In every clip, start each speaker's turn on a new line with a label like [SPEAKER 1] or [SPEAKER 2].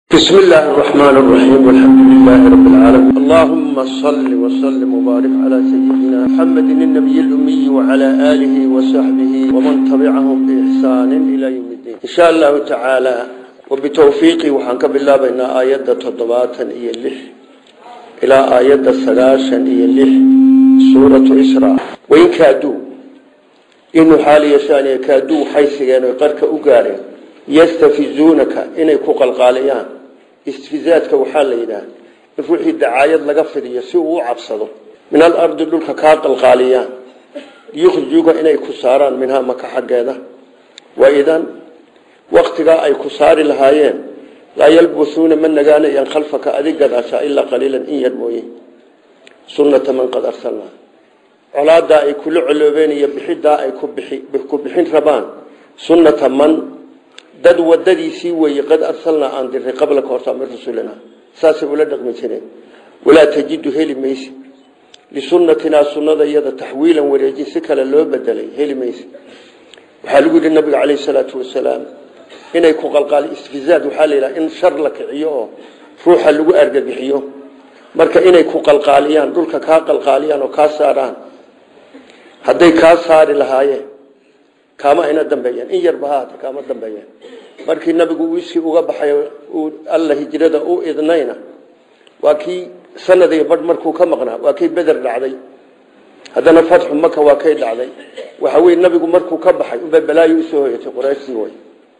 [SPEAKER 1] بسم الله الرحمن الرحيم والحمد لله رب العالمين اللهم صل وسلم وبارك على سيدنا محمد النبي الأمي وعلى آله وصحبه ومن تبعهم بإحسان إلى يوم الدين إن شاء الله تعالى وبتوفيقي وحنك بالله بين آيات تضباطا إيا اللح إلى آيات السلاشا إيا اللح سورة إسراء وإن كادوا إنه حالي يشاني كادوا حيث يقرك أقارن yastafizuunaka inay ku qalqaaliyaan istifizaadka waxaa la yidhaah in ruuxii dacaayad laga fidiyo si uu u cabsado min alardi dhulka kaa qalqaaliyaan yukhrijuuka inay ku saaraan minhaa maka xaggeeda wa idan waktigaa ay ku saari lahaayeen laa yalbusuuna ma nagaanayaan khalfaka adig gadaasha ilaa qaliilan in yar mooye sunnata man qad arsalnaa colaadaa ay kula coloobeen iyo bixidaa ay ku bixin rabaan sunnata man dad wadadiisii weeye qad arsalnaa aan diray qablaka horta min rusulina saasay ula dhaqmi jireen walaa tajidu heli maysi lisunnatinaa sunnada iyada taxwiilan wareejin si kale loo bedelay heli maysi waxaa lagu yidhi nabiga caleyhi salaatu wasalaam inay ku qalqaali isfizaad waxaa la yidhaha in shar la kiciyo oo ruuxa lagu argagixiyo marka inay ku qalqaaliyaan dhulka kaa qalqaaliyaan oo kaa saaraan hadday kaa saari lahaayeen kaama ayna dambeeyeen in yarba haata kaama dambeeyeen markii nabigu wiskii uga baxay alla hijrada u idnayna waa kii sanad iyo badh markuu ka maqnaa waa kii beder dhacday haddana fatxu maka waa kay dhacday waxa weye nabigu markuu ka baxay unbay balaayo usoo hoyatay qurayshtii way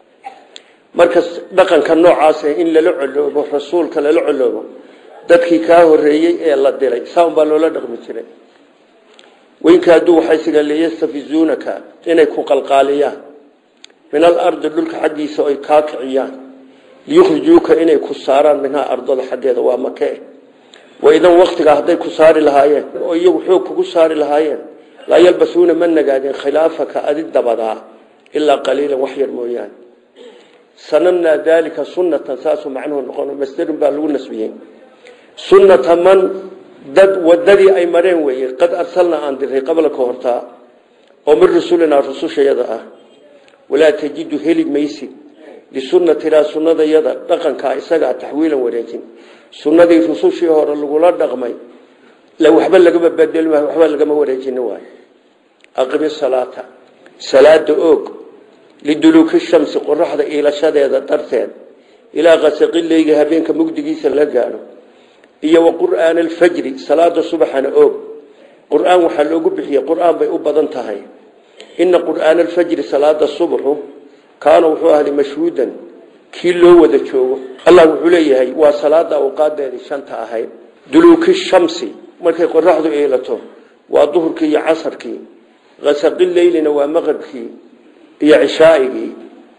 [SPEAKER 1] marka dhaqanka noocaas in lala coloobo rasuulka lala coloobo dadkii kaa horeeyey ee la diray saa unbaa loola dhaqmi jiray waynkaaduu waxay siga liyastafizuunaka inay ku qalqaaliyaan min alardi dhulka xaggiisa oy kaa kiciyaan liyukhrijuuka inay ku saaraan minhaa ardada xaggeeda waa make waidan waktigaa hadday ku saari lahaayeen oo iyagu xoog kugu saari lahaayeen laa yalbasuuna ma nagaadeen khilaafaka adi dabadaa ilaa qaliilan wax yar mooyaane sanamnaa daalika sunnatan saasuu macnuhu noqon masdarun baa lagu nasbiyey sunnata man dad wadadii ay mareen weeye qad arsalnaa aan diray qabla ka hortaa oo min rusulinaa rusushayada ah walaa tajidu heli maysid lisunnatinaa sunnadayada dhaqankaa isagaa taxwiilan wareejin sunnadii rusushii hore lagula dhaqmay waxba lagama bedeli maayo waxba lagama wareejini waayo aqimi salaata salaada oog liduluuki shamsi qoraxda iilashadeeda darteed ilaa qasaqileyga habeenka mugdigiisa la gaadho iyo wa qur'aan alfajri salaada subaxana oog qur'aan waxaa loogu bixiyey qur'aan bay u badan tahay ina qur'aan alfajri salaada subaxu kaana wuxuu ahday mashhuudan kii loo wada joogo allah wuxuu leeyahay waa salaada awqaadeedii shanta ahayd duluuki shamsi markay qoraxdu iilato waa duhurkii iyo casarkii kasaqi leylina waa maqribkii iyo cishaaigii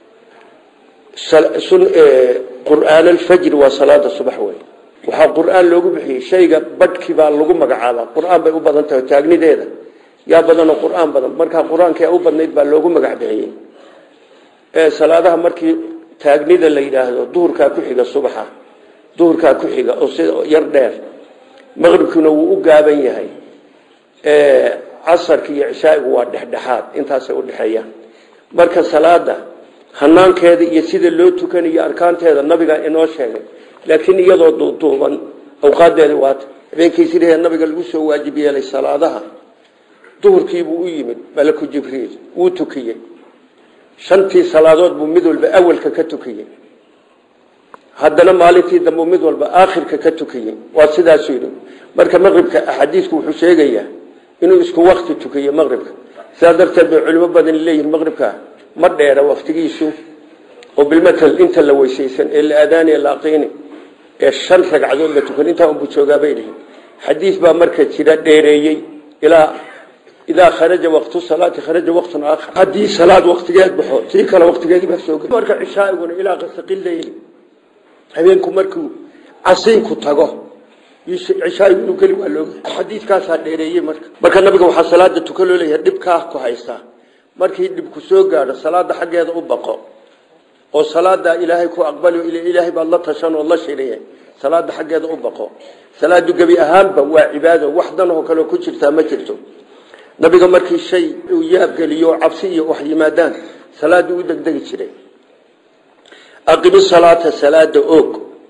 [SPEAKER 1] qur'aan alfajri waa salaada subax wey waxaa qur'aan loogu bixiyey shayga badhkii baa lagu magacaabaa qur'aan bay u badan tahay taagnideeda yaa badanoo qur'aan badan markaa qur-aanka u badnayd baa loogu magac bixiyey salaadaha markii taagnida la yidhaahdo duhurkaa ku xiga subaxa duhurkaa ku xiga oo sida yar dheer maqribkiina wuu u gaaban yahay casarki iyo cishaa'igu waa dhexdhexaad intaasay udhexeeyaan marka salaada hanaankeeda iyo sida loo tukanayo arkaanteeda nabigaa inoo sheegay laakiin iyadoo duuduuban awqaadeedi waata habeenkii sidee nabiga lagu soo waajib yeelay salaadaha duhurkiibuu u yimid malaku jibriil wuu tukiyey shantii salaadood buu mid walba awalka ka tukiyey haddana maalintii dambe mid walba aakhirka ka tukiyey waa sidaasuu yidhi marka maqribka axaadiisku wuxuu sheegayaa inuu isku wakti tukiyo maqribka sidaa darteed bay culimo badan leeyihin maqribka ma dheera waktigiisu oo bilmatal inta la weysaysan ee la aadaani la aqiini ee shan ragcadood la tukan intaa unbu joogaabay dhihin xadiis baa marka jira dheereeyey ilaa idaa kharaja waqtu salaati kharaja waqtun aakhar haddii salaad waqtigeed baxo tii kale waqtigeedii baa soo geli marka cishaaiguna ilaa qasaqi leyli habeenku markuu casiinku tago cishaa'igu inuu geli waa looga xadiiskaasaa dheereeyey marka marka nabiga waxaa salaada tuka loo leeyahay dhibkaa ku haystaa markii dhibku soo gaadho salaada xaggeeda u baqo oo salaada ilaahay ku aqbali ilaahay baad la tashan oo la shiriye salaada xaggeeda u baqo salaadu gebi ahaanba waa cibaado wax dan oo kale ku jirtaa ma jirto nabiga markii shay uu yaabgeliyo cabsi iyo wax yimaadaan salaadu u degdegi jiray aqimi salaata salaada oog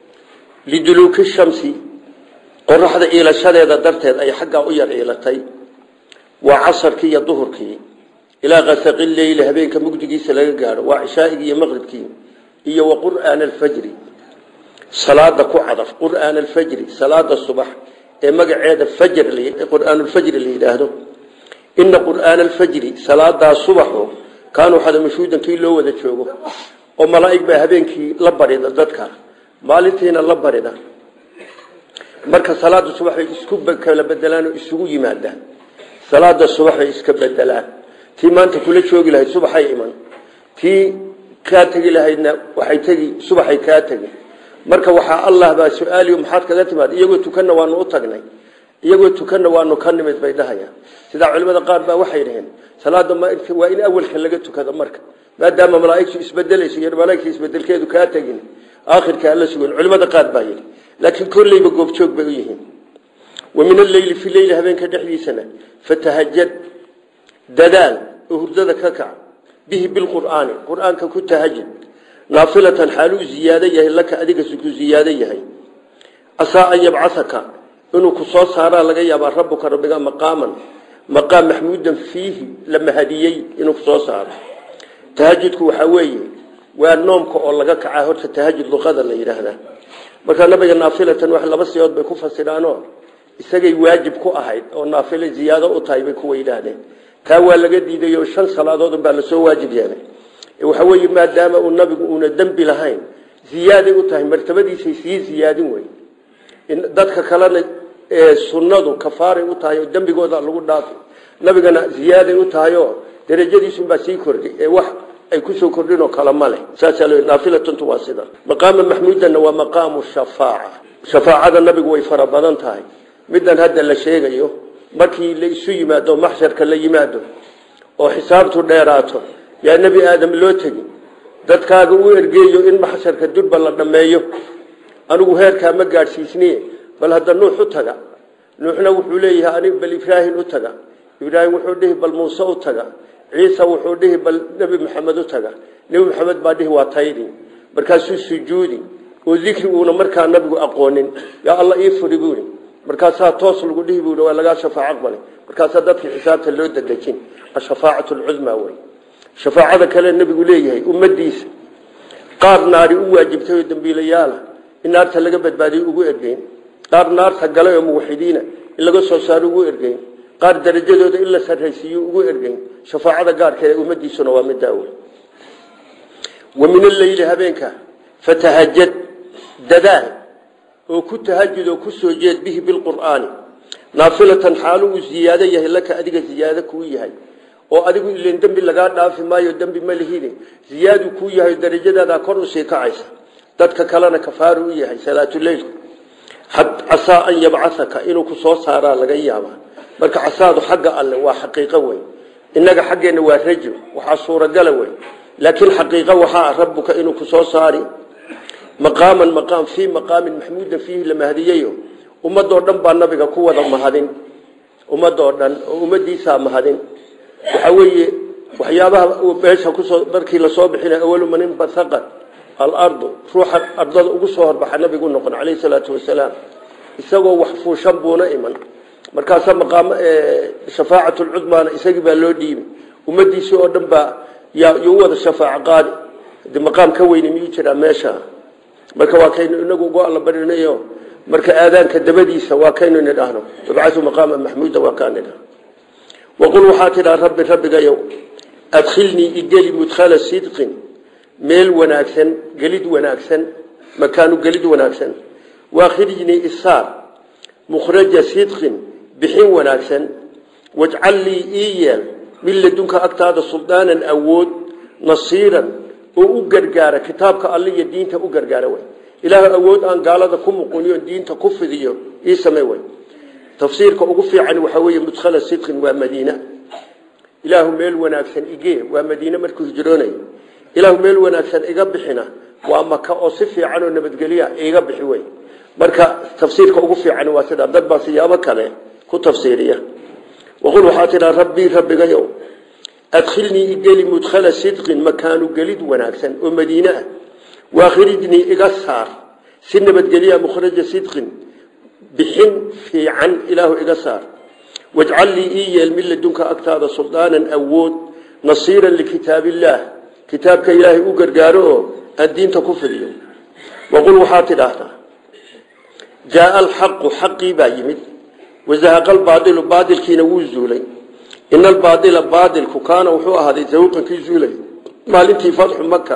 [SPEAKER 1] liduluuki shamsi qoraxda iilashadeeda darteed ay xaggaa u yar iilatay waa casarkii iyo duhurkii ilaa kasaqi leyli habeenka mugdigiisa laga gaadho waa cishaa'igii iyo maqribkii iyo wa qur'aana alfajri salaada ku cadaf qur'aana alfajri salaada subax ee magaceeda fajr qur'aanulfajri la yidhaahdo ina qur'aana alfajri salaadaa subaxo kaanuu xadamashuudan kii loo wada joogo oo malaa'ig baa habeenkii la barida dadka maalintiina la barida marka salaada subax bay isku kala bedelaan oo isugu yimaadaan salaada subax bay iska bedelaan tii maanta kula joogi lahayd subaxay iman tii kaa tegi lahaydna waxay tegi subaxay kaa tegi marka waxaa allah baa su-aaliyo maxaad kaga timaad iyagoo tukanna waanu u tagnay iyagoo tukanna waanu ka nimid bay dhahayaan sidaa culimada qaar baa waxay dhaheen salaada waa in awalka laga tukado marka maadaama malaaigtu isbedelayso iyo malaaigta isbedelkeedu kaa tegin aakhirka alla sugan culimada qaar baa yidhi laakiin kolleyba goobjoog bay u yihiin wa min alleyli fi leyli habeenka dhexdiisana fatahajad dadaal oo hurdada ka kac bihi bilqur'aani qur'aanka ku tahajud naafilatan xaaluu ziyaado yahay laka adiga ku ziyaado yahay asaa an yabcasaka inuu ku soo saaraa laga yaabaa rabbuka rabbiga maqaaman maqaam maxmuudan fiihi la mahadiyey inuu ku soo saaro tahajudku waxaa weeye waa noomka oo laga kacaa horta tahajud luqada la yidhaahdaa markaa nabiga naafilatan wax laba siyood bay ku fasiraanoo isagay waajib ku ahayd oo naafila ziyaado u tahay bay kuwa yidhaahdeen taa waa laga diiday oo shan salaadood baa lasoo waajib yeelay waxa weeye maadaama uu nabigu uuna dembi lahayn ziyaaday u tahay martabadiisay sii ziyaadin wey dadka kalena sunnadu kafaaray u tahay oo dembigooda lagu dhaafi nabigana ziyaaday u tahay oo darajadiisunbaa sii kordhay ee wax ay kusoo kordhin oo kale ma leh saasaa l naafilatuntu waa sida maqaama maxmuudanna waa maqaamu shafaaca shafaacada nabigu way fara badan tahay middan hadda la sheegayo markii la isu yimaado maxsharka la yimaado oo xisaabtu dheeraato yaa nebi aadam loo tegi dadkaaga u ergeeyo in maxsharka durba la dhammeeyo anigu heerkaa ma gaadhsiisniye bal hadda nuux u taga nuuxna wuxuu leeyahay anig bal ibraahim u taga ibraahim wuxuu dhihi bal muuse u taga ciisa wuxuu dhihi bal nebi maxamed u taga nebi maxamed baa dhihi waa taydi markaasuu sujuudi oo dikri uuna markaa nabigu aqoonin yaa alla ii furi buuri markaasaa toos lagu dhihi buui waa lagaa shafaaco aqbalay markaasaa dadkii xisaabta loo dadejin ashafaacatu lcudmaa wey shafaacada kale nebigu leeyahay ummadiisa qaar naari u waajibtay oo dambiilayaala in naarta laga badbaadiyo ugu ergeyn qaar naarta galay oo muwaxidiina in laga soo saaro ugu ergeyn qaar darajadooda in la sarraysiiyo ugu ergeyn shafaacada gaarkeeda ummadiisuna waa middaa wey wa min alleyli habeenka fatahajad dadaal oo ku tahajud oo ku soo jeed bihi bilqur'aani naafilatan xaalu uu ziyaado yahay laka adiga ziyaado kuu yahay oo adigu ileen dembi lagaa dhaafi maayo dembi ma lihine ziyaadu kuu yahay darajadaada kor usii kacaysa dadka kalena kafaaru u yahay salaatuleylku casaa an yabcasaka inuu ku soo saaraa laga yaabaa marka casaadu xagga alle waa xaqiiqo weyn innaga xaggeenna waa rajo waxaa suuragala weyn laakiin xaqiiqo waxaa rabbuka inuu ku soo saari maqaaman maqaam fii maqaamin maxmuudan fiihi la mahadiyayo ummadoo dhan baa nabiga ku wada mahadin ummadoo dhan oo ummadiisaa mahadin waxaa weeye waxyaabaha meesha kusoo markii lasoo bixina awalu man inbahaqa alardu ruuxa ardada ugu soo horbaxa nabigu noqon caleyhi salaatu wasalaam isagoo wax fuushan buuna iman markaasaa maqaam shafaacatu lcudmaana isagii baa loo dhiibi ummadiisii oo dhan baa yuu wada shafaaco qaadi de maqaam ka weyni miyuu jiraa meesha marka waa kaynu inagu ugu alla barinayo marka aadaanka dabadiisa waa kaynu nidhaahno wabcatu maqaama maxmuuda waa kaa nidhahno waqul waxaa tidhaa rabbi rabbigayow adkhilnii igeli mudkhala sidqin meel wanaagsan gelid wanaagsan makaanu gelid wanaagsan waakhrijnii isaar mukhraja sidqin bixin wanaagsan wajcal lii ii yeel min ladunka agtaada suldaanan awood nasiiran oo u gargaara kitaabka alle iyo diinta u gargaara wey ilaahu awood aan gaalada ku muquniyo diinta ku fidiyo ii samey wey tafsiirka ugu fiican waxaa weeye mudkhala sidqin waa madiina ilaahu meel wanaagsan igee waa madiine markuu hijroonay ilaahu meel wanaagsan iga bixina waa maka oo si fiican oo nabadgelya iga bixi wey marka tafsiirka ugu fiican waa sidaa dad baa siyaabo kale ku tafsiiriya waqul waxaa tidhaa rabbii rabbigayow adkhilnii igeli mudkhala sidqin makaanu gelid wanaagsan oo madiine ah waakhrijnii iga saar si nabadgelya mukhraja sidqin bixin fiican ilaahu iga saar wajcal lii ii yeel min ladunka agtaada suldaanan awood nasiiran likitaabillaah kitaabka ilaahay u gargaaro oo aan diinta ku fidiyo waqul waxaad tidhaahdaa jaaa alxaqu xaqii baa yimid wazahaqa albaadilu baadilkiina wuu zuulay ina albaadila baadilku kaana wuxuu ahaaday zawqankii zuulay maalintii fatxu maka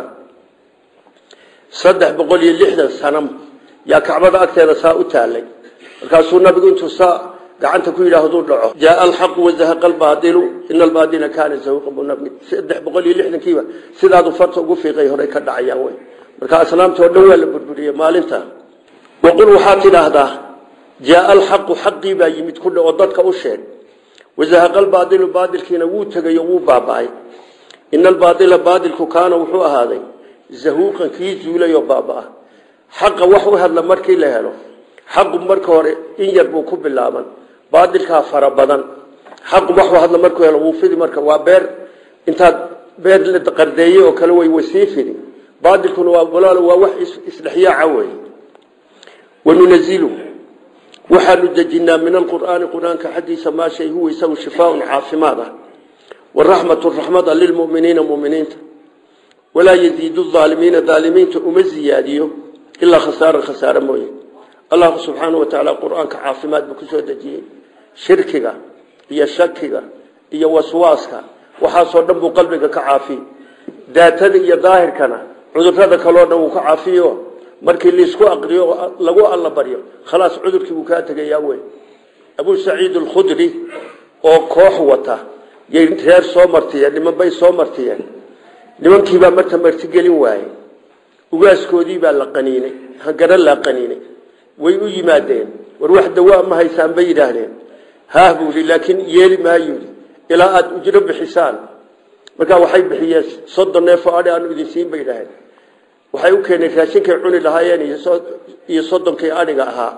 [SPEAKER 1] saddex boqol iyo lixdan sano yaa kacbada agteeda saa u taalay markaasuu nabigu intuu saa gacanta ku yidhaahduu dhaco jaaa alxaqu wazahaqa albaadilu ina albaadila kaana zawqan buu nabigu saddex boqol iyo lixdankiiba sidaadu farta ugu fiiqay horey ka dhacayaan wey marka aslaamta oo dhan waa la burburiyey maalinta waqul waxaad tidhaahdaa jaaa alxaqu xaqii baa yimid ku dhaoo dadka u sheeg wazahaqa albaadilu baadilkiina wuu tegay oo wuu baaba'ay ina albaadila baadilku kaana wuxuu ahaaday zahuuqan kii zuulay oo baaba-a xaqa wax u hadla markii la helo xaqu marka hore in yar buu ku bilaaban baadilkaa fara badan xaqu wax u hadla markuu helo wuu fidi marka waa beer intaad beer la qardeeyey oo kale way wasii fidi baadilkuna waa walaalo waa wax isdhexyaaca wey wanunazilu waxaanu dejinaa min alqur'aani qur-aanka xaggiisa maa shay huwa isagu shifaaun caafimaad ah waraxmatu raxmada lilmuminiina muminiinta walaa yaziidu aalimiina aalimiinta uma ziyaadiyo ilaa khasaara khasaare mooye allahu subxaanau wa tacaala qur-aanka caafimaad buu kusoo dejiyey shirkiga iyo shakiga iyo waswaaska waxaasoo dhan buu qalbiga ka caafiy daatada iyo daahirkana cudurada kaleo dhan wuu ka caafiyo markii laisku aqriyo lagu alla baryo khalaas cudurkii buu kaa tegayaa wey abuu saciid alkhudri oo koox wata yay reer soo martiyeen niman bay soo martiyeen nimankiibaa marka martigelin waaye ugaaskoodiibaa la qaniinay hangara laa qaniinay way u yimaadeen war wax dawaa ma haysaan bay yidhaahdeen haah buu yidhi laakiin yeeli maayu yidhi ilaa aada ujro bixisaan markaa waxay bixiyeen soddon neefoo adhi aanu idin siin bay yidhaaheen waxay u keeneen raashinkay cuni lahaayeen iyo soddonkii adhiga ahaa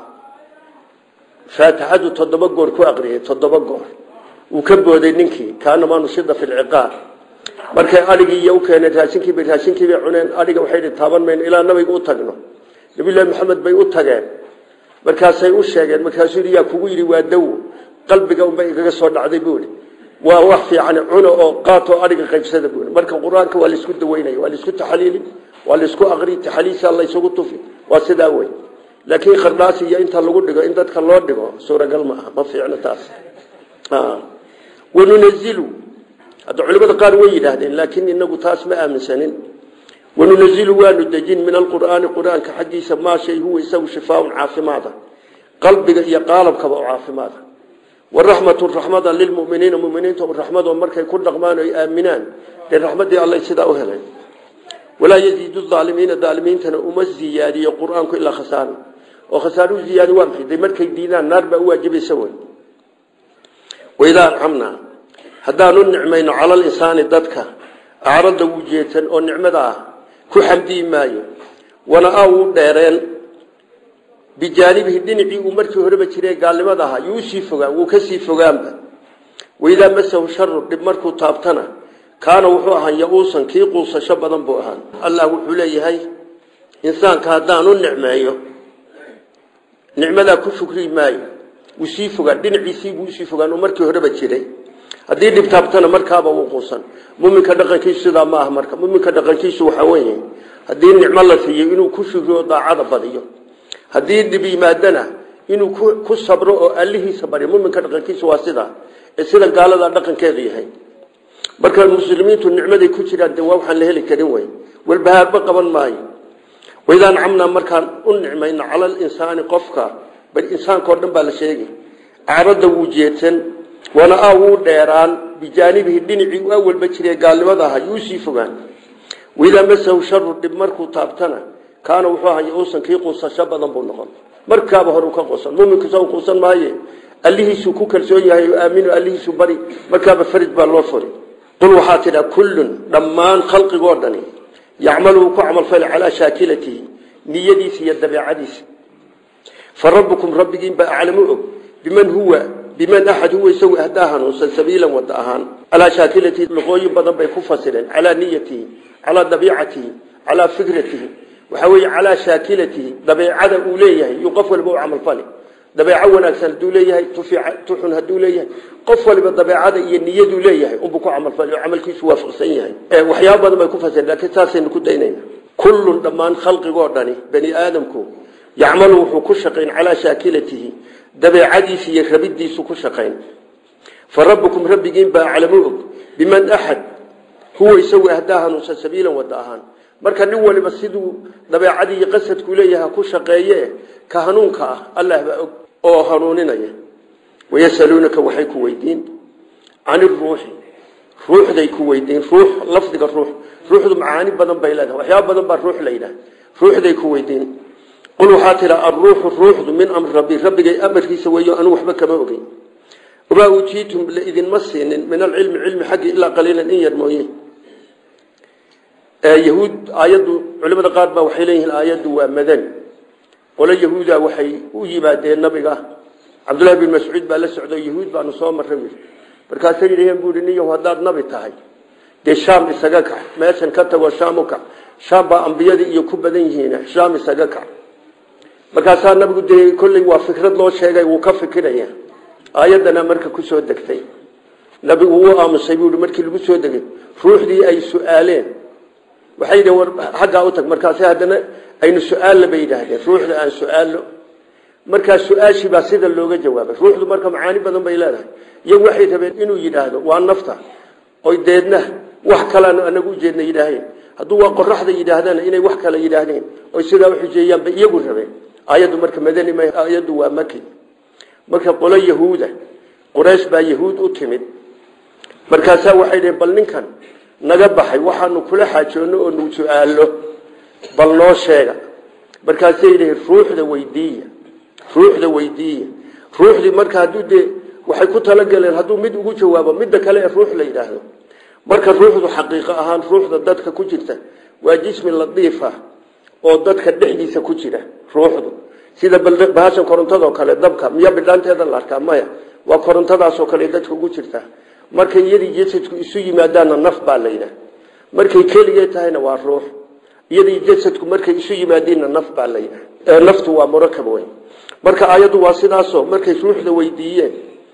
[SPEAKER 1] faatixadu toddoba goor ku aqriyay toddoba goor wuu ka booday ninkii kaanamaa nushida fi lciqaab markay adhigii iyo u keeneen raashinkiiba raashinkiibay cuneen adhiga waxay dhi taaban mayno ilaa nabiga u tagno nabiyullaahi maxamed bay u tageen markaasay u sheegeen markaasuu yidhi yaa kugu yidhi waa dawo qalbiga unbay igaga soo dhacday buuhi waa wax fiican cuno oo qaatoo adhiga qaybsada buui marka qur-aanka waa laisku daweynaya waa laisku taxliili waa laisku aqri taxliisa laysugu tufi waa sidaa wey laakiin khardhaas iyo inta lagu dhigo in dadka loo dhigo suuragal ma aha ma fiicno taas wanunazilu hadda culimada qaar way yidhaahdeen laakiin inagu taas ma aaminsanin wanunazilu waanu dejin min alqur'aani qur-aanka xaggiisa maa shay huwa isagu shifaaun caafimaada qalbiga iyo qaalabkaba oo caafimaada waraxmatu raxmada lilmuminiina muminiinta raxmado markay ku dhaqmaan oy aaminaan dee raxmadii alla sidaa u heleen walaa yaziidu aalimiina aalimiintana uma ziyaadiyo qur-aanku ilaa khasaara oo khasaar u ziyaadi waa maxay de markay diidaan naar baa u waajibaysa wey waidaa ancamnaa haddaanu nicmayno cala linsaani dadka acrada wuu jeetan oo nicmada ah ku xamdiyi maayo wana-a wuu dheereen bijaanibihi dhinacii uu markii horeba jiray gaalnimada ahaa yuu usii fogaan wuu kasii fogaanba waidaa masahu sharu dhib markuu taabtana kaana wuxuu ahaa ya-uusan kii quusasho badan buu ahaa allah wuxuu leeyahay insaanka haddaanu nicmeeyo nicmadaa ku shukri maayo wuu sii fogaan dhinaciisiibuu usii fogaan oo markii horeba jiray haddii dhib taabtana markaaba wuu quusan muminka dhaqankiisu sidaa ma aha marka muminka dhaqankiisu waxaa weeye haddii nicmo la siiyo inuu ku shukriyo daacada badiyo haddii dhib yimaadana inuu ku sabro oo allihiisa baryo muminka dhaqankiisu waa sidaa ee sida gaalada dhaqankeedu yahay marka muslimiintu nicmaday ku jiraan de waa waxaan la heli karin wey walbahaarba qaban maayo waidaa ncamnaa markaan u nicmayno cala linsaani qofka bal insaankao dhan baa la sheegay acrada wuu jeedsan wana-a wuu dheeraan bijaanibihi dhinacii u awalba jiray gaalnimada aha yuu sii fogaan waidaa masahu sharu dhib markuu taabtana kaana wuxuu ahaa uusan kii quusasho badan buu noqon markaaba hore ka quusan muminku sa quusan maaye allihiisuu ku kalsoon yahay oo aaminu allihiisu bari markaaba farid baa loo furi qul waxaa tidha kullun dhammaan khalqigoo dhani yacmalu wuu ku camalfala calaa shaakilatihi niyadiisa iyo dabeecadiisa fa rabbukum rabbigiin baa aclamu og biman huwa biman axad huwa isagu ahdaa hanuunsan sabiilan wada ahaan calaa shaakilatihi luqooyin badan bay ku fasireen calaa niyatihi calaa dabiicatihi calaa fikratihi waxaa weeye calaa shaakilatihi dabeecada uu leeyahay yuu qof waliba u camalfali dabeeco wanaagsan haduu leeyahay tuxun haduu leeyahay qof waliba dabeecada iyo niyaduu leeyahay unbuu ku camalfali oo camalkiisu waafaqsan yahay waxyaaba badan bay ku fasireen laakiin saasaynu ku daynayna kullun dhammaan khalqigoo dhani bani aadamku yacmalu wuxuu ku shaqayn calaa shaakilatihi dabeecadiisa iyo rabidiisu ku shaqayn fa rabbukum rabbigiin baa aclamu og biman axad huwa isagu ahdaa hanuunsan sabiilan wada ahaan marka nin waliba siduu dabeecadii iyo qasadku leeyahay ku shaqeeye ka hanuunka ah allah baa og oo hanuuninaya wayasaluunaka waxay ku weydiin can iruuxi ruuxday ku weydiin ruux lafdiga ruux ruuxdu macaani badan bay leedahay waxyaaba badan baa ruux la yidhaha ruuxday ku weydiin qul waxaa tiraa alruuxu ruuxdu min amri rabbi rabbigay amarkiisa weeyo anu waxba kama ogeyn wamaa uutiitum laidinma siinin min alcilmi cilmi xaggi ilaa qaliilan in yar mooye yahuud aayaddu culimada qaar baa waxay leeyihiin aayaddu waa madani qolo yahuuda waxay u yimaadeen nabiga cabdullahi bin mascuud baa la socdo yahuud baanu soo marray markaasay yidhaheen buu ihi niyow haddaad nabi tahay dee shaam isaga kac meeshan ka tago shaam u kac shaam baa ambiyadii iyo ku badan yihiin shaam isaga kac markaasaa nabigu dee kolley waa fikrad loo sheegay wuu ka fikiraya aayaddana marka ku soo degtay nabigu wuu aamusay buu markii lagu soo degay ruuxdii ay su-aaleen waxay yidhaheen war xaggaa u tag markaase haddana aynu su-aalla bay yidhaahdeen ruuxda aan su-aallo markaa su-aashii baa sida looga jawaabay ruuxdu marka macaani badan bay leedahay iyagu waxay rabeen inuu yidhaahdo waa nafta oy deedna wax kalaanu anagu ujeedna yidhaaheen hadduu waa qoraxda yidhaahdana inay wax kale yidhaahdeen oy sidaa uxujeeyaan bay iyagu rabeen aayaddu marka madani ma aayaddu waa maki marka qolo yahuuda quraysh baa yahuud u timid markaasaa waxay dhaheen bal ninkan naga baxay waxaanu kula xaajoonno oo nu su-aallo bal noo sheega markaasay yidhaheen ruuxda weydiiya ruuxda weydiiya ruuxdii marka hadduu dee waxay ku talagaleen hadduu mid ugu jawaabo midda kale ee ruux la yidhaahdo marka ruuxdu xaqiiqo ahaan ruuxda dadka ku jirta waa jismi ladiif ah oo dadka dhexdiisa ku jira ruuxdu sida bahashan korontadoo kale dabka miya bidhaanteeda la arkaa maya waa korontadaasoo kale dadka ugu jirta markay iyadii jasadku isu yimaadaanna naf baa la yidhaah markay keligee tahayna waa ruux iyadii jasadku markay isu yimaadiinna naf baa la yidhaah naftu waa murakab weyn marka aayaddu waa sidaasoo markay ruuxda weydiiyeen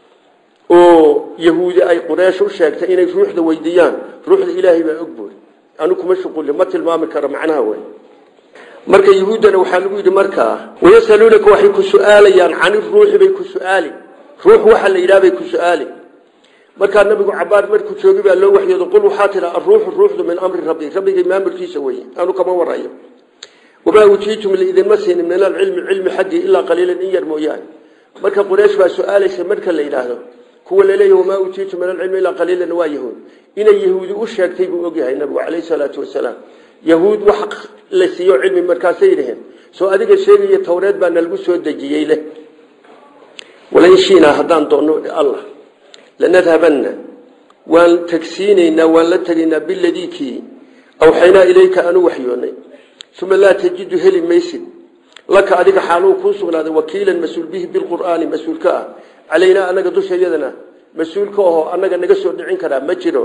[SPEAKER 1] oo yahuudi ay qureesh u sheegtay inay ruuxda weydiiyaan ruuxda ilaahay baa og buuri anu kuma shuquli ma tilmaami karo macnaha wey marka yahuuddana waxaa lagu yidhi markaa wayasaluunaka waxay ku su-aalayaan cani ruuxi bay ku su-aali ruux waxa la yidhaha bay ku su-aali markaa nabigu cabaar markuu joogi baa loo waxyoodo qul waxaa tidha aruuxu ruuxdu min amri rabbi rabbigay maamulkiisa weye anu kama warayo wamaa utiitum liidinma siinin min alcilmi cilmi xaggii ilaa qaliilan in yar mooyaane marka quraysh baa su-aalaysa marka la yidhaahdo kuwa laleeyahy wamaa utiitu min alcilmi ilaa qaliilan waa yahuud inay yahuudi u sheegtay buu ogyahay nabigu caleyhi salaatu wasalaam yahuud wax la siiyo cilmi markaasay yidhaheen soo adiga sheegaya towreed baa nalagu soo dejiyey leh walain shiinaa haddaan doonno allah lanadhabanna waan tagsiinaynaa waan la tegaynaa biladii kii awxaynaa ilayka anu waxyoonay uma laa tajidu heli maysid laka adiga xaaluu kuu sugnaaday wakiilan mas-uul bihi bilqur'aani mas-uul ka ah calaynaa anaga dushayadana mas-uul ka ahoo annaga naga soo dhicin karaa ma jiro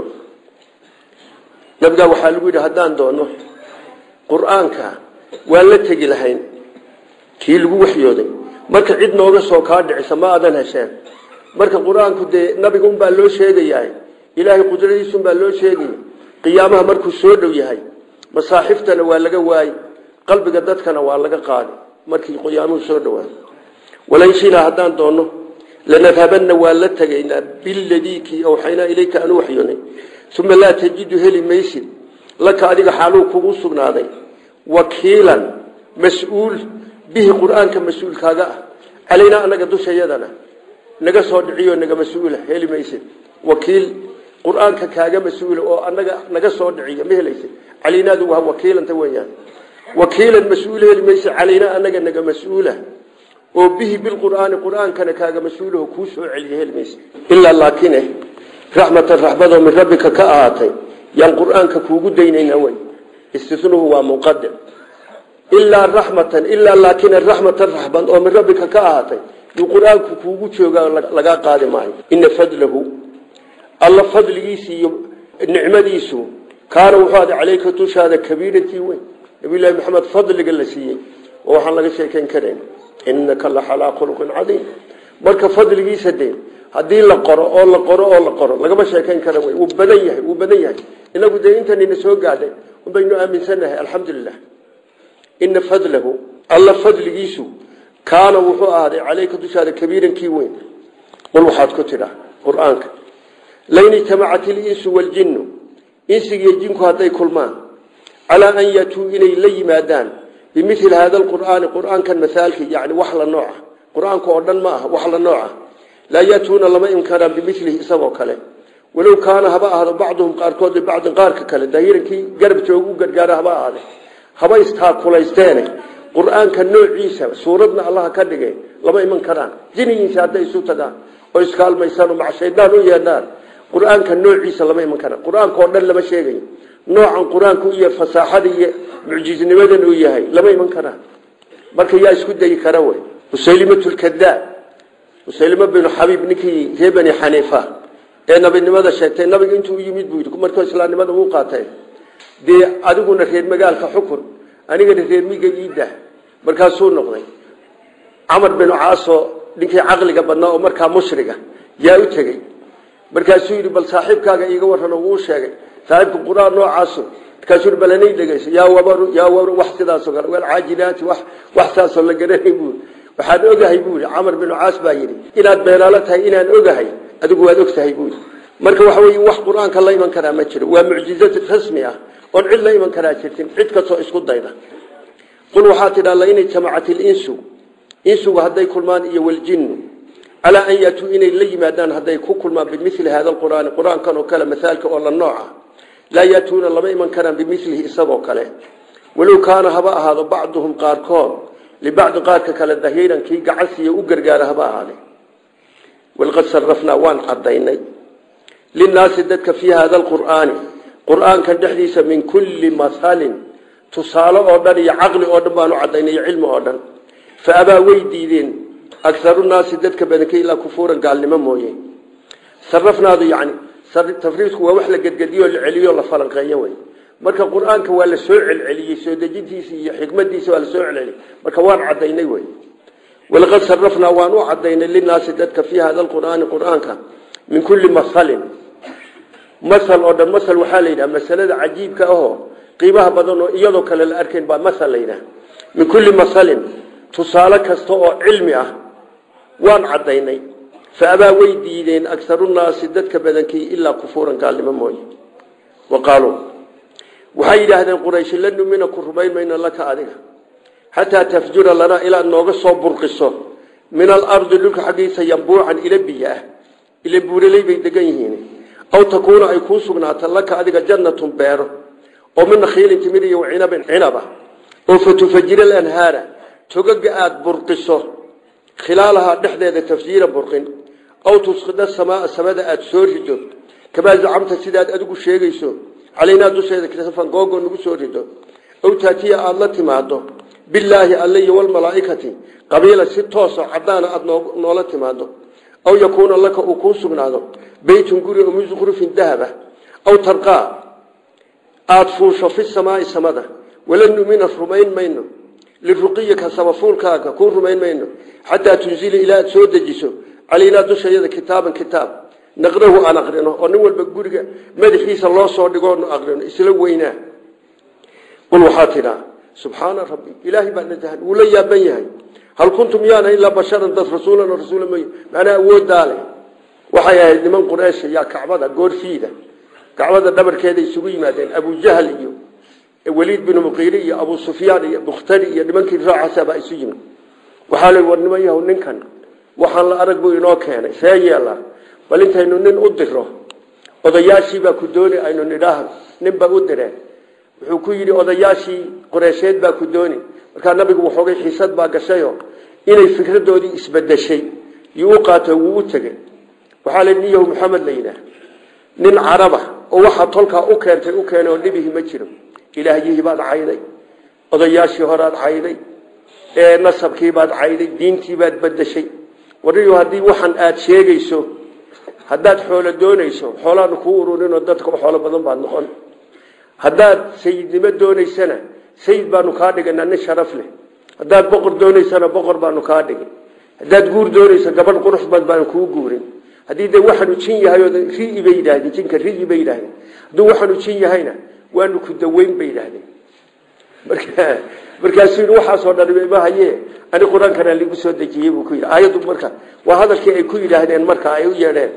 [SPEAKER 1] nabigaa waxaa lagu yidhi haddaan doono qur-aanka waan la tegi lahayn kii lagu waxyooday marka cid nooga soo kaa dhicisa ma aadan hesheen marka qur-aanku dee nabiga unbaa loo sheegayaa ilaahay qudradiisunbaa loo sheegay qiyaamaha markuu soo dhow yahay masaaxiftana waa laga waayi qalbiga dadkana waa laga qaadi markii qiyaamuhu soo dhowaa walanshinaa haddaan doonno lanadhabanna waan la tegaynaa biladii kii awxaynaa ilayka anu waxyoonay uma laa tajidu heli maysid laka adiga xaaluu kugu sugnaaday wakiilan mas-uul bihi qur-aanka mas-uulkaaga ah calaynaa anaga dushayadana naga soo dhiciyo naga mas-uula heli maysid wakiil qur-aanka kaaga mas-uula oo anaga naga soo dhiciyo ma helaysid caleynaadu waa wakiilanta weyaan wakiilan mas-uul heli maysid calaynaa anaga naga mas-uula oo bihi bilqur'aani qur-aankana kaaga mas-uulaho kuu soo celiya heli maysid ilaa laakine raxmatan raxmadoo min rabbika ka ahaatay yaan qur-aanka kuugu daynaynaa wey istinuhu waa munqadic ilaa raxmatan ilaa laakina raxmatan raxmad oo min rabbika ka ahaatay yuu qur-aanku kuugu joogaa lagaa qaadi maayo ina fadlahu alla fadligiisi iyo nicmadiisu kaana wuxuu ada caleyka dushaada kabiiratii weyn nabiyullaahi maxamed fadliga la siiyey oo waxaan laga sheekayn karayn innaka la xalaa khuluqin cadiim marka fadligiisa dee haddii la qoro oo la qoro oo la qoro lagama sheekayn kara wey wuu badan yahay wuu badan yahay inagu dee intanina soo gaadhay unbaynu aaminsannahay alxamdulilah ina fadlahu alla fadligiisu kaana wuxuu ahaaday caleyka dushaada kabiiran kii weyn qul waxaad ku tidhaa qur-aanka lain ijtamacat ilinsu waljinnu insigiiyo jinku hadday kulmaan calaa an yatuu inay la yimaadaan bimili hada alqur'aani qur-aankan masaalkii yani wax la nooca qur-aanka oo dhan ma aha wax la nooca laa yatuuna lama imkanaan bimilihi isagoo kale walow kaana haba ahdo bacduhum qaarkood libacdin qaarka kale daahirankii garab jooga u gargaara haba ahade haba istaakulaysteen qur-aanka noociisa suuradna allaha ka dhigay lama iman karaan jinigiisa hadday isu tagaan oo iskaalmaysaan oo macshaydaan u yeedhaan qur-aanka noociisa lama iman karaan qur-aanka oo dhan lama sheegayo noocan qur-aanku iyo fasaaxada iyo mucjiznimadan uu yahay lama iman karaan marka yaa isku dayi kara wey musaylimatulkadaab musaylima binu xabiib ninkii ree bani xaniifa ee nabinimada sheegtay nabiga intuu u yimid buu yidhi markuu islaamnimada uu qaatay dee adiguna reer magaalka xukun anigana reer miga iidah markaasuu noqday camar binu caaso ninkii caqliga badnaa oo markaa mushriga yaa u tegey markaasuu yidhi bal saaxiibkaaga iiga warrano wuu sheegay saaxiibka qur-aan noocaasu markaasuu yidhi balanay dhegeyso yaa wabaru yaa wabaru wax sidaasoo kale wal caajinaati wax wax saasoo la garanay buu waxaan ogahay buu yidhi camar binu caas baa yidhi inaad beenaalo tahay inaan ogahay adigu waad og tahay buu yidhi marka waxa weeye wax qur-aanka la iman karaa ma jiro waa mucjizad rasmi ah oon cid la iman karaa jirtin cid kastoo isku dayda qul waxaa tidhaa lain ijtamacat ilinsu insugu hadday kulmaan iyo waljinnu calaa an yaatuu inay la yimaadaan hadday ku kulmaan bimili hada alqur'aani qur-aankan oo kale masaalka oo la nooca laa yaatuuna lama iman karaan bimilihi isagoo kale walow kaana haba ahaado bacduhum qaarkood libacdi qaarka kale dahiiran kii gacansiiya u gargaara haba ahaade walqad sarafnaa waan cadaynay linnaasi dadka fii hada alqur'aani qur-aankan dhexdiisa min kulli mahalin tusaale oo dhan iyo caqli oo dhan baanu cadaynay iyo cilmi oo dhan fa abaa way diideen agaru naasi dadka badanka ilaa kufuuran gaalnimo mooye sarafnaadu yani tafriisku waa wax la gedgediyo la celiyo la falanqeeyo wey marka qur-aanka waa la soo celceliyey soo dejintiisa iyo xikmadiisa waa la soo celceliyey marka waan cadaynay wey walaqad sarafnaa waan u cadaynay linaasi dadka fii hada alqur'aani qur-aanka min kulli mahalin masal oo dhan masal waxaa la yidhaha masalada cajiibka ahoo qiimaha badan oo iyadoo kale la arkayn baa masal la yidhaha min kulli masalin tusaale kasta oo cilmi ah waan cadaynay fa abaa way diideen agarunaasi dadka badankii ilaa kufuuran gaalnimo mooye wa qaaluu waxay yidhaahdeen qurayshi la numina ku rumayn mayno laka adiga xataa tafjura lanaa ilaad nooga soo burqiso min alardi dhulka xaggiisa yambuucan ila biyo ah ila buuraley bay degan yihiin aw takuuna ay kuu sugnaato laka adiga jannatun beero oo min nakhiilin timir iyo cinabin cinaba oo fatufajira alanhaara togaga aada burqiso khilaalahaa dhexdeeda tafjiira burqin aw tusqida samaa samada aada soo rido kamaa zacamta sidaad adigu sheegayso calaynaa dusheeda kisafan googo nagu soo rido aw taatiya aada la timaado bilaahi alle iyo walmalaaikati qabiila si tooso cadaana aada noola timaado aw yakuuna laka uu kuu sugnaado beytun guri oo min zukrufin dahaba aw tarqaa aada fuusho fi samaai samada wala numina rumayn mayno liruqiyika sabafuulkaaga kuu rumayn mayno xataa tunzila ilaa aad soo dejiso calaynaa dushayada kitaaban kitaab naqrahu aan aqrino oo nin walba guriga madaxiisa loo soo dhigoonu aqrino isla weynaa qul waxaa tidhaa subxaana rabbi ilaahay baa najahan wuu la yaaban yahay hal kuntum yaana ilaa basharan dad rasuulan oo rasuula mooye macnaa awooddaale waxay ahayd niman qureysha yaa kacbada goorfiida kacbada dhabarkeeda isugu yimaadeen abujahl iyo weliid binu muqiiri iyo abu sufyaan iyo bukhtari iyo nimankii raacaasabaa isu yimid waxaa la war niman yahow ninkan waxaan la arag buu inoo keenay see yeela bal intaynu nin u diro odayaashiibaa ku dooni aynu nidhaahno ninbaa u direen wuxuu ku yidhi odayaashii qoreysheed baa ku dooni markaa nabigu waxoogay xiisad baa gashayo inay fikradoodii isbedeshay yuu u qaato wuu u tegey waxaa la nin yahu maxamed la yidhaah nin caraba oo waxaa tolkaa u keentay u keenay oo dhibihi ma jiro ilaahyihii baad cayday odayaashii horaad cayday nasabkiibaad cayday diintiibaad bedeshay wariyo haddii waxan aada sheegayso haddaad xoolo doonayso xoolaanu kuu ururinoo dadka u xoolo badan baad noqon haddaad sayidnimo doonaysana sayid baanu kaa dhiganaa nin sharaf leh haddaad boqor doonaysana boqor baanu kaa dhigin haddaad guur doonaysa gabadh qurux bad baanu kuu guurin haddii de waxaanu jin yahay oo rii bay yidhahdeen jinka rii bay yidhahdeen hadduu waxaanu jin yahayna waanu ku daweyn bay yidhahdeen marka markaasuu yidhi waxaasoo dhan ima haye ani qur-aankana ligu soo dejiyey buu ku yidhi aayaddu marka waa hadalkii ay ku yidhaahdeen marka ay u yeedheen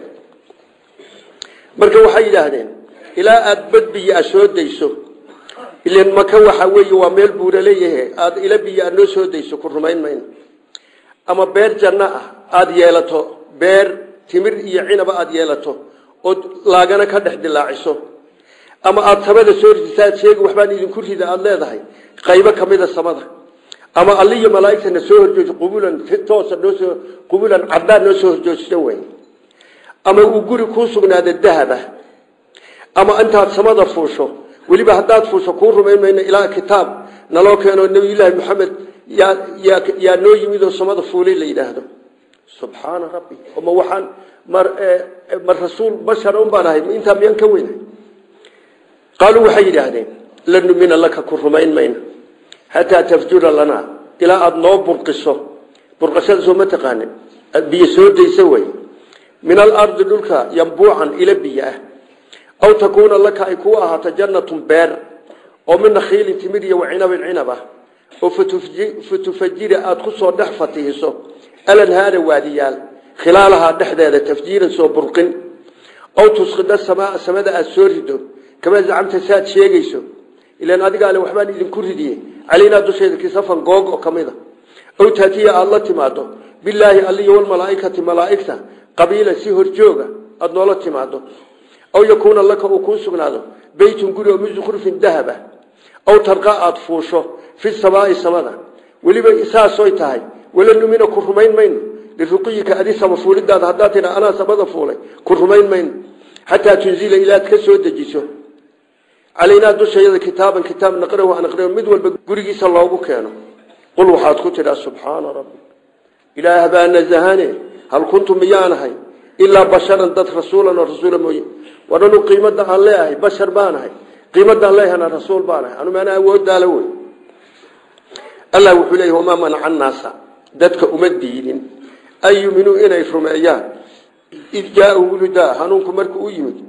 [SPEAKER 1] marka waxay yidhaahdeen ilaa aada badbiyo a soo dayso ilan maka waxa weeye waa meel buura leeyahe aada ila biyo aad noo soo dayso ku rumayn mayno ama beer janno ah aada yeelato beer timir iyo cinaba aada yeelato ood laagana ka dhex dilaaciso ama aada samada soo ridisaad sheegi waxbaan idinku rida aada leedahay qaybo kamida samada ama alliyo malaaigtana soo horjooji qubulan toosa noosoo qubulan caddaan noo soo horjoojisa wey ama uu guri kuu sugnaado dahaba ama intaad samada fuusho weliba haddaad fuusho kuu rumayn mayno ilaa kitaab naloo keeno nabiyullaahi maxamed yaa yaa yaa noo yimid oo samada fuulay la yidhaahdo subxaana rabbi ma waxaan mar mar rasuul bashar un baan ahay intaa miyaan ka weynahay qaaluu waxay yidhaahdeen lan numina laka ku rumayn mayno xataa tafjura lanaa ilaa aada noo burqiso burqashada soo ma taqaanin biyo soo daysa wey min alardi dhulka yambuucan ila biyo ah aw takuuna laka ay kuu ahaato jannatun beer oo min nakhiilin timir iyo wacinabin cinab ah oo fatufajira aada ku soo dhex fatihiso alanhaara waadiyaal khilaalahaa dhexdeeda tafjiiran soo burqin aw tusqida samaa samada aada soo rido kama zacamta saaad sheegayso ilaan adiga ale waxbaan idinku ridiye calaynaa dusheeda kisafan goog oo ka mida aw taatiya aada la timaado bilaahi alliyo walmalaaikati malaaigta qabiila si horjooga aada noola timaado aw yakuuna laka uu kuu sugnaado beytun guri oo min zukrufin dahaba aw tarqa aada fuusho fi samaai samada weliba saasoy tahay wala numina ku rumayn mayno liruqiyika adi sama fuulidaada haddaad tidha anaa samada fuulay ku rumayn mayno xataa tunzila ilaad ka soo dejiso calaynaa dushayada kitaaban kitaab naqrahu aan aqriyo mid walba gurigiisa loogu keeno qul waxaad ku tidhaa subxaana rabbi ilaah baa nazahane hal kuntu miyaanahay ilaa basharan dad rasuulan oo rasuula mooye waranu qiimada aan leeahay bashar baanahay qiimadaan leehana rasuul baanahay anu maana awoodaala wey allah wuxuu leeyahy wamaa manaca annaasa dadka uma diidin an yuminuu inay rumeeyaan id jaaahum lhudaa hanuunku markuu u yimid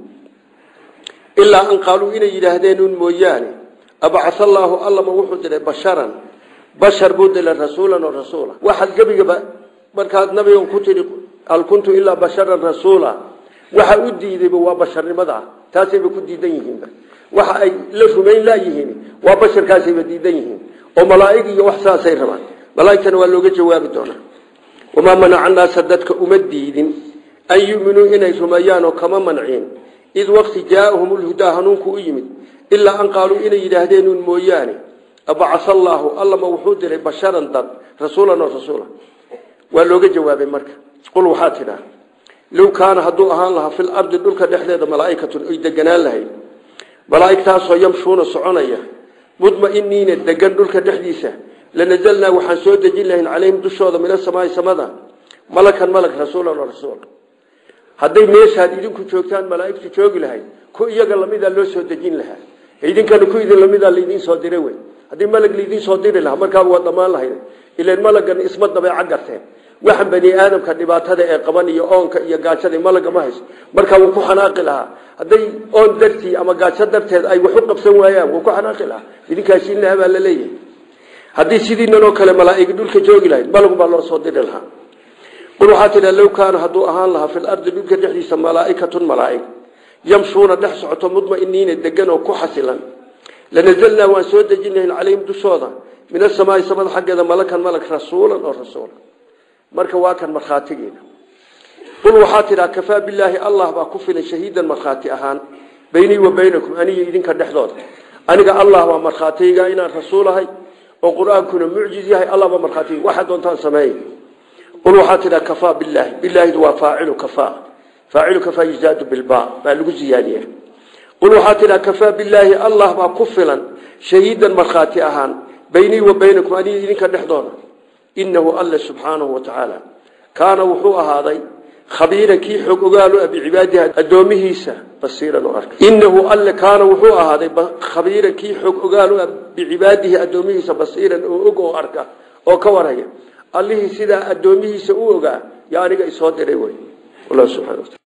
[SPEAKER 1] ilaa an qaaluu inay yidhaahdeen un mooyaane abacaa allaahu allama wuxuu diray basharan bashar buu diray rasuulan oo rasuula waxaad gebigaba markaad nabigan ku tidhi hal kuntu ilaa basharan rasuula waxa u diidayba waa basharnimada taasayba ku diidan yihiinba waxa ay la rumayn laayihiin waa basharkaasayba diidan yihiin oo malaa'ig iyo wax saasay rabaan malaa'igtana waa looga jawaabi doonaa wamaa manaca annaasa dadka uma diidin an yuminuu inay rumeeyaan oo kama manciin id waqti jaaahum lhudaa hanuunku u yimid ilaa an qaaluu inay yidhaahdeen un mooyaane abacaa allaahu allama wuxuu diray basharan dad rasuulan oo rasuula waa looga jawaabay marka qul waxaa tidhaa low kaana hadduu ahaan lahaa fil ardi dhulka dhexdeeda malaaikatun ay deganaan lahayd malaaigtaasoo yamshuuna soconaya mudmainiina degan dhulka dhexdiisa lanazalnaa waxaan soo dejin lahayn calayhim dushooda min asamaai samada malakan malag rasuulan oo rasuul hadday meeshaad idinku joogtaan malaaigtu joogi lahayd ku iyaga lamidaa loo soo dejin lahaa idinkana ku idin lamidaa laydin soo diray wey haddii malag laydin soo diri lahaa markaaba waa dhamaan lahayd ilan malagan isma dabeeca garteen waxan bani aadamka dhibaatada ee qaban iyo oonka iyo gaajada malaga ma hayso markaa wuu ku xanaaqi lahaa hadday oon dartii ama gaajo darteed ay wax u qabsan waayaan wuu ku xanaaqi lahaa idinkaasiin lahaa baa la leeyahay haddii sidiinan oo kale malaaigi dhulka joogi lahayd malagu baa loo soo diri lahaa qul waxaa tidha low kaana hadduu ahaan lahaa fil ardi dhulka dhexdiisa malaaikatun malaaig yamshuuna dhex socoto mudmainiina degan oo ku xasilan lanazalnaa waan soo dejin lahayn calayhim dushooda min asamaai samada xaggeeda malakan malag rasuulan oo rasuula marka waa kan markhaatigeena qul waxaa tidhaa kafaa bilaahi allah baa ku filan shahiidan markhaati ahaan beynii wa beynakum aniyo idinka dhexdooda aniga allah waa markhaatiyga inaan rasuulahay oo qur-aankuna mucjiz yahay allah baa markhaatiga waxaa doontaan sameey qul waxaa tidhaa kafaa bilaahi bilaahidu waa faacilu kafaa faacilu kafaa yuzaadu bilba baa lagu ziyaadiya qul waxaa tidhaa kafaa bilaahi allah baa ku filan shahiidan markhaati ahaan beynii wa beynakum aniyo idinka dhexdooda inahu alla subxaanahu watacaala kaana wuxuu ahaaday khabiiran kii xog ogaalu ah bicibaadihi addoomihiisa basiiran oo arka innahu alle kaana wuxuu ahaaday khabiiran kii xog ogaalu ah bicibaadihi addoomihiisa basiiran oo og oo arka oo ka warhaya allihii sidaa addoomihiisa u ogaa yaa aniga isoo diray wey wallah subxana wataala